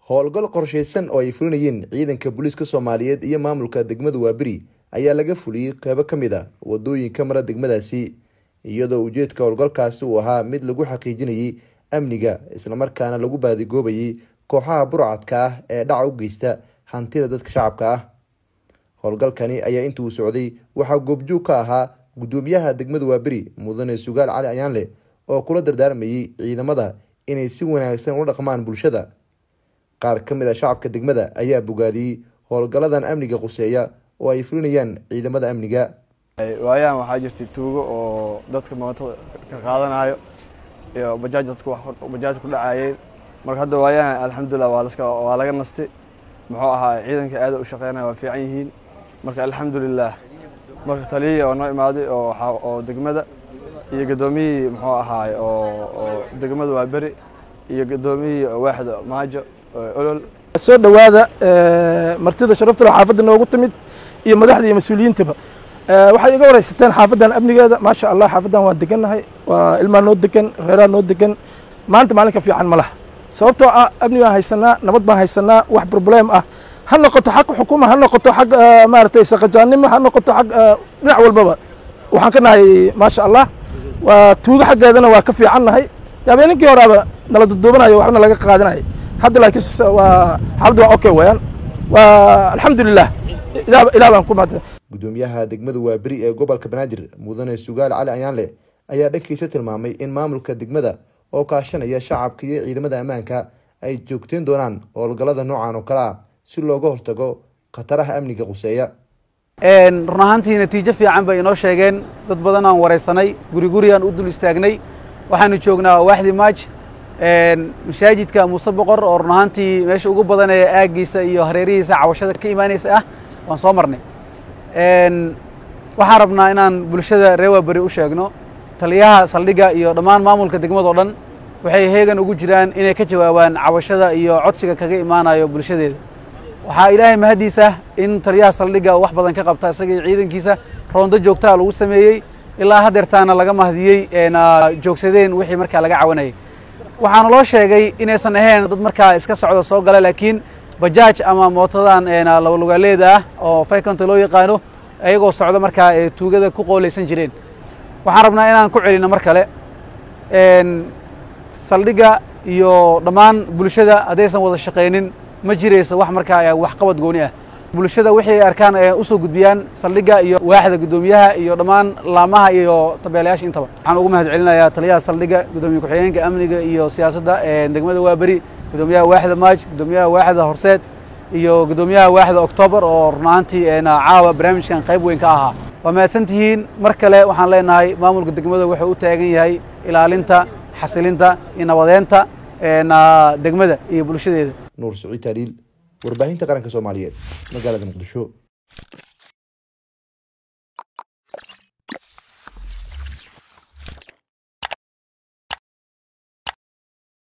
howlgal qorshaysan oo ay fulinayeen ciidanka booliiska soomaaliyeed iyo maamulka degmada waaberi ayaa laga fuliyey qeybo ka mid a wadooyinka mara degmadaasi iyadoo ujeedka howlgalkaasi uu ahaa mid lagu xaqiijinayay amniga islamarkaana lagu baadigoobayay kooxaha burcadka ah ee dhaca u geysta hantida dadka shacabka ah howlgalkani ayaa intuu socday waxaa goobjoog ka ahaa gudoomiyaha degmada waaberi mudane sugaal cali ayaanle oo kula dardaarmayay ciidamada inay si wanaagsan ula dhaqmaan bulshada qaar ka mid a shacabka degmada ayaa bogaadiyey howlgalladan amniga quseeya oo ay fulinayaan ciidamada amniga waayahan waxaa jirtay tuugo oo dadka mootada ka qaadanayo iyo bajaaj dadku bajaaj ku dhacayeen marka hadda waayahan alxamdulilah waa laska waa laga nastay muxuu ahaa ciidanka aada u shaqeynaya waa fiican yihiin marka alxamdulilah marka taliyihii oo noo imaaday oo oo degmada iyo gadoomiyihii muxuu ahaay oo degmada waa beri iyo gadoomiyihii waaxda maajo olol soo dhowaada martida sharafta leh xaafadda noogu timid iyo madaxda iyo mas-uuliyiintaba waxay iga wareysateen xaafaddan amnigeeda maasha allah xaafaddan waan degannahay waa ilmaa noo degan reeraa noo degan maanta maalinka fiican ma laha sababtoo ah amni baan haysanaa nabad baan haysanaa wax problem ah ha noqoto xag xukuma ha noqoto xag maaragtay saqajaannimo ha noqoto xag dhinac walbaba waxaan ka nahay maasha allah waa tuugo xaggeedana waa ka fiican nahay habeenkii horaaba nala duduubanayo waxbana laga qaadanaya hadda laakiin waa xaaladdu waa okay weeyaan waa alxamdulilah ilaah baan ku mahadsan gudoomiyaha degmada waaberi ee gobolka banaadir mudane sugaal cali ayaanle ayaa dhankiisa tilmaamay in maamulka degmada oo kaashanaya shacabka iyo ciidamada ammaanka ay joogteen doonaan howlgallada noocan oo kale ah si looga hortago khataraha amniga quseeya run ahaantii natiijo fiican bay inoo sheegeen dad badan aan wareysanay guri guri aan u dul istaagnay waxaanu joognaa waaxdii maaj masaajidka muuse boqor oo run ahaantii meesha ugu badan ee aaggiisa iyo hareerihiisa cawashada ka imaanaysa ah waan soo marnay waxaan rabnaa inaan bulshada reer waaberi u sheegno taliyaha saldhigga iyo dhammaan maamulka degmado dhan waxay heegan ugu jiraan inay ka jawaabaan cawashada iyo codsiga kaga imaanayo bulshadeeda waxaa ilaahay mahaddiisa in taliyaha saldhigga wax badan ka qabta isaga iyo ciidankiisa roondo joogtaa lagu sameeyey ilaa haddeertaana laga mahdiyey joogsadeen wixii markaa laga cawanayay waxaana loo sheegay inaysan ahayn dad markaa iska socda soo gala laakiin bajaaj ama mootadan labalugaaleeda ah oo faykonta loo yaqaano ayagoo socdo markaa ee tuugada ku qoolaysan jireen waxaan rabnaa inaan ku celino mar kale saldhigga iyo dhammaan bulshada haddaysan wada shaqaynin ma jirayso wax markaa waxqabad gooni ah bulshada wixii ay arkaan usoo gudbiyaan saldhigga iyo waaxda guddoomiyaha iyo dhammaan laamaha iyo tabeelayaasha intaba waxaan ugu mahad celinayaa taliyaha saldhigga guddoomiye ku-xigeenka amniga iyo siyaasadda degmada waaberi guddoomiyaha waaxda maaj guddoomiyaha waaxda horseed iyo guddoomiyaha waaxda oktoobar oo runaantii caawa barnaamijkan qayb weyn ka ahaa waa mahadsan tihiin mar kale waxaan leenahay maamulka degmada wuxuu u taagan yahay ilaalinta xasilinta iyo nabadeenta degmada iyo bulshadeeda nuur saciid taaliil warbaahinta qaranka soomaaliyeed magaalada muqdisho